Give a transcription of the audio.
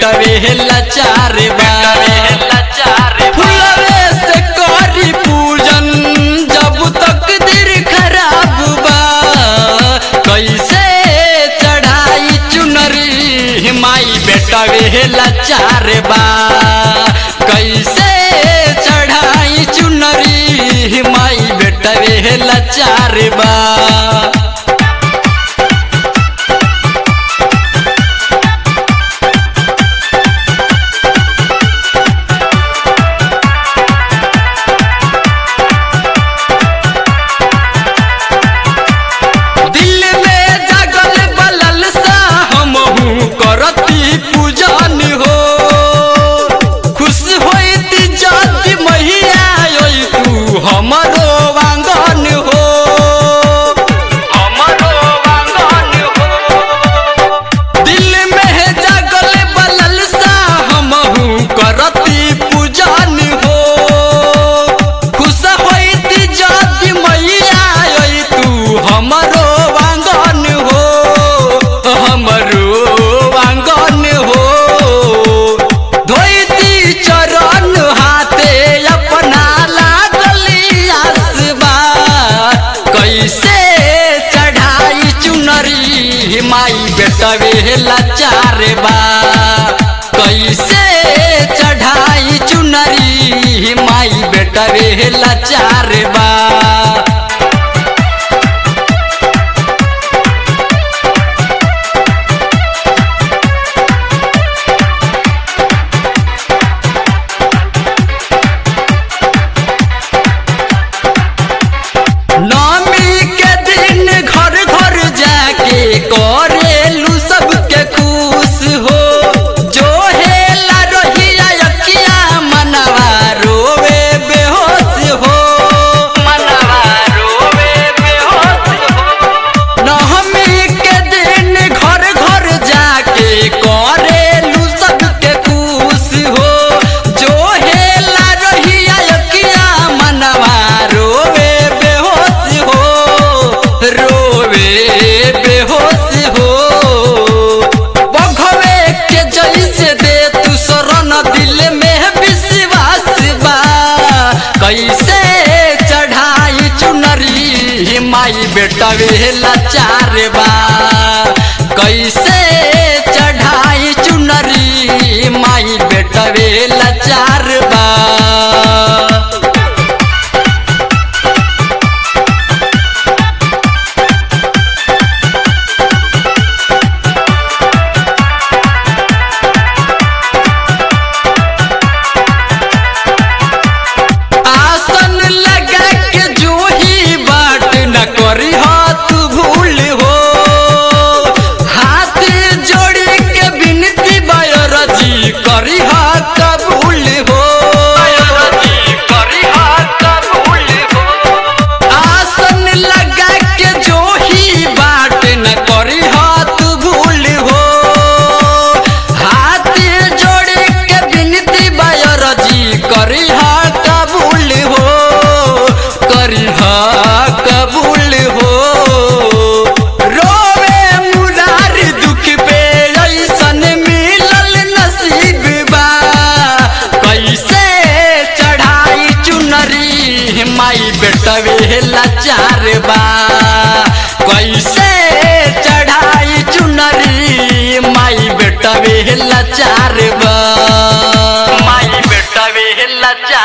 Betway लाचार बा फुलवे से करी पूजन जब तक दिल खराब बा कैसे चढ़ाई चुनरी माई बेटवे लाचार बा कैसे चढ़ाई चुनरी माई बेटवे लाचार बा दिल में जागल बलल सा हमहू करती पूजन हो खुश होती जाति मैया ओई तू हमरो आंगन हो हमरो आंगन हो दिल में जागल बलल सा हमहू करती पूजन हो खुश होती जाति मैया ओई तू हमरो आंगन हो हमरो आंगन हो धोती चरण हाथे अपना लागली आसबा कैसे चढ़ाई चुनरी माई बेटवे लाचार बा कैसे चढ़ाई चुनरी माई बेटवे लाचार बा नवमी के दिन घर घर जाके करेलू सबके खुश हो जो हेला रहिया यकिया मनवा रोवे बेहोश हो मनवा रोवे बेहोश हो नवमी के दिन घर घर जाके करेलू सबके खुश हो जो हेला रहिया यकिया मनवा रोवे बेहोश हो रोवे बेहोश हो बघवे के जैसे दे तू शरण दिल में विश्वास बा कैसे चढ़ाई चुनरी माई बेटा लाचार बा कैसे चढ़ाई चुनरी माई बेटा लाचार बा आसन लगा के जूही बाट न करी हाथ भूल हो हाथ जोड़ी के बिनती बयरजी करी हाथ कबूल हो आसन लगा के जोही बाट न करी हाथ भूल हो हाथ जोड़ के बिनती बयरजी करी हा कबूल हो करी हा कबूल हो रोवे मुरार दुख पे ऐसन मिलल नसीब बा कैसे चढ़ाई चुनरी माई बेटवे लाचार बा कैसे चढ़ाई चुनरी माई बेटवे लाचार बा माई बेटवे लाचार